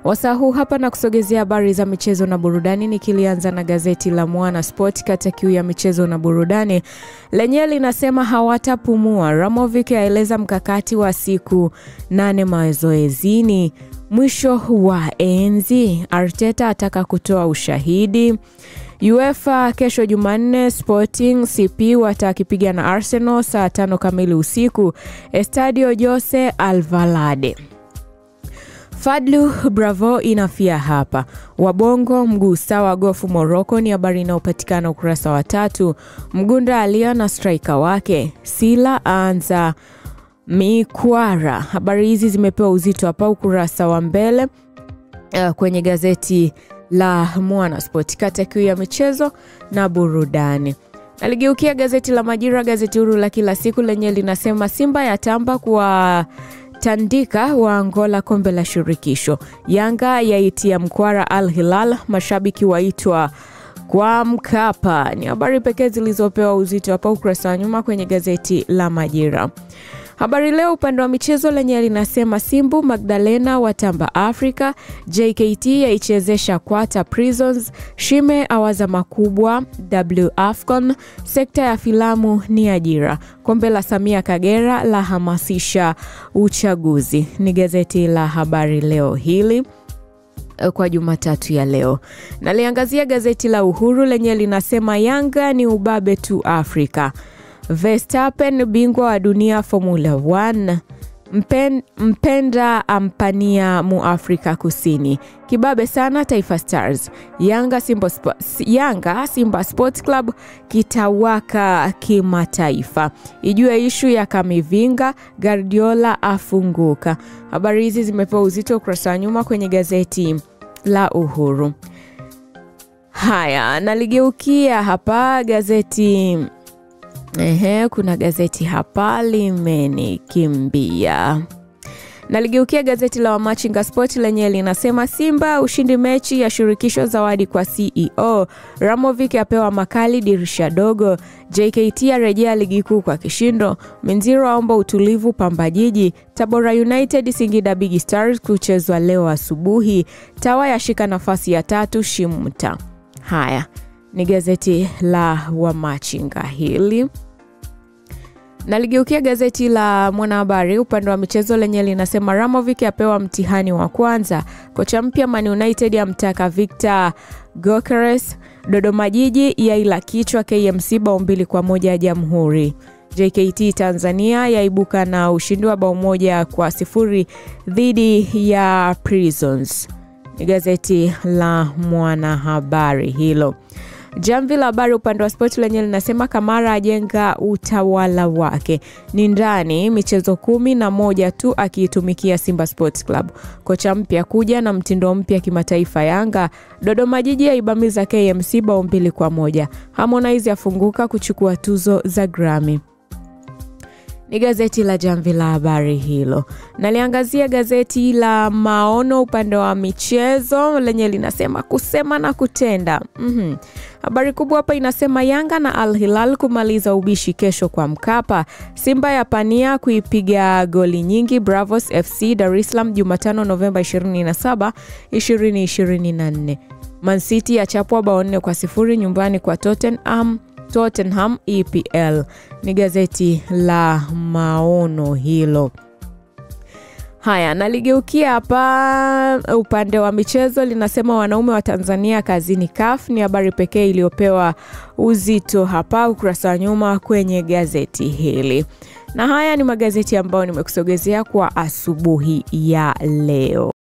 Wasaa huu hapa na kusogezea habari za michezo na burudani, nikilianza na gazeti la Mwana Sport. Kata kiu ya michezo na burudani lenyewe linasema hawatapumua. Ramovic aeleza mkakati wa siku nane mazoezini. Mwisho wa enzi, Arteta ataka kutoa ushahidi. UEFA kesho Jumanne, Sporting CP watakipiga na Arsenal saa tano kamili usiku Estadio Jose Alvalade. Fadlu Bravo inafia hapa. Wabongo mguu sawa gofu Morocco ni habari inayopatikana ukurasa wa tatu. Mgunda alia na striker wake Sila aanza mikwara. Habari hizi zimepewa uzito hapa ukurasa wa mbele uh, kwenye gazeti la Mwana Sport, kata kiu ya michezo na burudani. Naligeukia gazeti la Majira, gazeti huru la kila siku lenye linasema Simba yatamba kwa tandika wa Angola kombe la shirikisho. Yanga yaitia mkwara Al Hilal, mashabiki waitwa kwa Mkapa. Ni habari pekee zilizopewa uzito hapa ukurasa wa nyuma kwenye gazeti la Majira. Habari Leo upande wa michezo lenye linasema Simbu Magdalena watamba Afrika, JKT yaichezesha Kwata Prisons, Shime awaza makubwa W Afcon, sekta ya filamu ni ajira, kombe la Samia Kagera la hamasisha uchaguzi. Ni gazeti la Habari Leo hili kwa Jumatatu ya leo. Naliangazia gazeti la Uhuru lenye linasema Yanga ni ubabe tu Afrika. Verstappen bingwa wa dunia Formula 1. Mpen, mpenda ampania mu Afrika Kusini. Kibabe sana Taifa Stars. Yanga Simba, Yanga Simba Sports Club kitawaka kimataifa. Ijue ishu ya Kamivinga, Guardiola afunguka. Habari hizi zimepewa uzito ukurasa wa nyuma kwenye gazeti la Uhuru. Haya, naligeukia hapa gazeti Ehe, kuna gazeti hapa limenikimbia. Naligeukia gazeti la Wamachinga Sport lenye linasema Simba ushindi mechi ya shirikisho, zawadi kwa CEO. Ramovic apewa makali dirisha dogo. JKT arejea ligi kuu kwa kishindo. Minziro aomba utulivu Pamba Jiji. Tabora United Singida Big Stars kuchezwa leo asubuhi. Tawa yashika nafasi ya tatu Shimta. Haya ni gazeti la Wamachinga hili. Naligeukia gazeti la Mwanahabari upande wa michezo lenye linasema Ramovic apewa mtihani wa kwanza. Kocha mpya Man United amtaka Victor Gokeres. Dodoma Jiji yaila kichwa KMC bao mbili kwa moja ya Jamhuri. JKT Tanzania yaibuka na ushindi wa bao moja kwa sifuri dhidi ya Prisons. Ni gazeti la Mwanahabari hilo. Jamvi la Habari upande wa spoti lenye linasema Kamara ajenga utawala wake ni ndani michezo kumi na moja tu akiitumikia Simba Sports Club. Kocha mpya kuja na mtindo mpya kimataifa Yanga. Dodoma Jiji yaibamiza KMC bao mbili kwa moja. Harmonize afunguka kuchukua tuzo za Grammy ni gazeti la Jamvi la Habari hilo. Naliangazia gazeti la Maono upande wa michezo lenye linasema kusema na kutenda. mm-hmm. Habari kubwa hapa inasema Yanga na Al Hilal kumaliza ubishi kesho kwa Mkapa. Simba ya pania kuipiga goli nyingi Bravos FC Dar es Salaam Jumatano Novemba 27, 2024. Man City yachapwa bao nne kwa sifuri nyumbani kwa Tottenham Tottenham EPL. Ni gazeti la Maono hilo. Haya, naligeukia hapa upande wa michezo linasema wanaume wa Tanzania kazini CAF. Ni habari pekee iliyopewa uzito hapa ukurasa wa nyuma kwenye gazeti hili, na haya ni magazeti ambayo nimekusogezea kwa asubuhi ya leo.